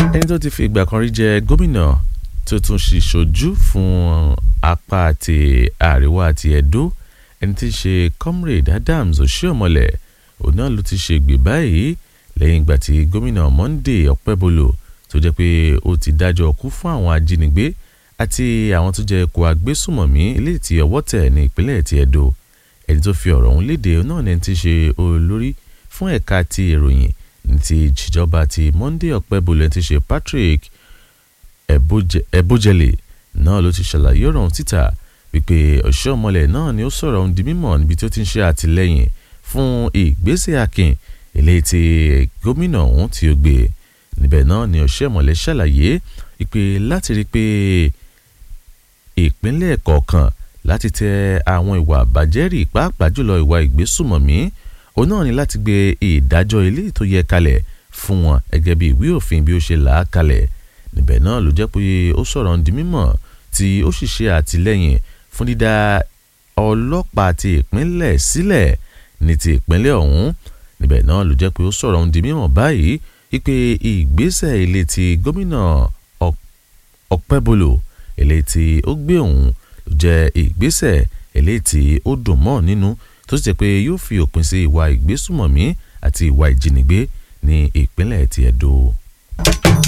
ẹni tó ti fi ìgbà kan rí jẹ gómìnà tó tún ṣe ṣojú fún apá àti àríwá àti Ẹdó ẹni tí í ṣe comrade Adams Oshiomhole òun náà ló ti ṣe gbè báyìí lẹ́yìn ìgbà tí gómìnà Monday Ọpẹ́bọlò tó jẹ́ pé ó ti dájọ́ kú fún àwọn ajínigbé àti àwọn tó jẹ́ kó agbésùmọ̀mí eléyìí tí ọwọ́ tẹ̀ ní ìpínlẹ̀ ti Ẹdó ẹni tó fi ọ̀rọ̀ ọ̀hún léde náà ní ti ṣe olórí fún ẹ̀ka ti ìròyìn ní ti ìjọba ti Monday Ọpẹ́bọlò ẹni ti ṣe Patrick Ebojele náà ló ti ṣàlàyé ọ̀rọ̀ ọ̀hún síta wípé Oshiomhole náà ni ó sọ̀rọ̀ ọ̀hún di mímọ̀ níbi tí ó ti ń ṣe àtìlẹ́yìn fún ìgbésẹ̀ akin eléyìí tí gómìnà ọ̀hún tí ó gbé níbẹ̀ náà ni Oshiomhole ṣàlàyé wípé láti rí i pé ìpínlẹ̀ kọ̀ọ̀kan láti tẹ àwọn ìwà àbájẹ́rì pàápàá jùlọ ìwà ìgbésùmọ̀mí òun náà ni láti gbé ìdájọ́ ilé tó yẹ kalẹ̀ fún wọn gẹ́gẹ́ bí ìwé òfin bí ó ṣe là á kalẹ̀ níbẹ̀ náà ló jẹ́ pé ó sọ̀rọ̀ ń di mímọ̀ tí ó sì ṣe àtìlẹ́yìn fún dídá ọlọ́pàá ti ìpínlẹ̀ sílẹ̀ ní ti ìpínlẹ̀ ọ̀hún níbẹ̀ náà ló jẹ́ pé ó sọ̀rọ̀ ń di mímọ̀ báyìí wípé ìgbésẹ̀ ilé ti gómìnà Ọpẹ́bọlò ilé tí ó gbé òun ló jẹ́ ìgbésẹ̀ eléyìí tí ó dùn mọ́ nínú tó sì jẹ́ pé yóò fi òpin sí ìwà ìgbésùmọ̀mí àti ìwà ìjínigbé ní ìpínlẹ̀ ti Ẹdó.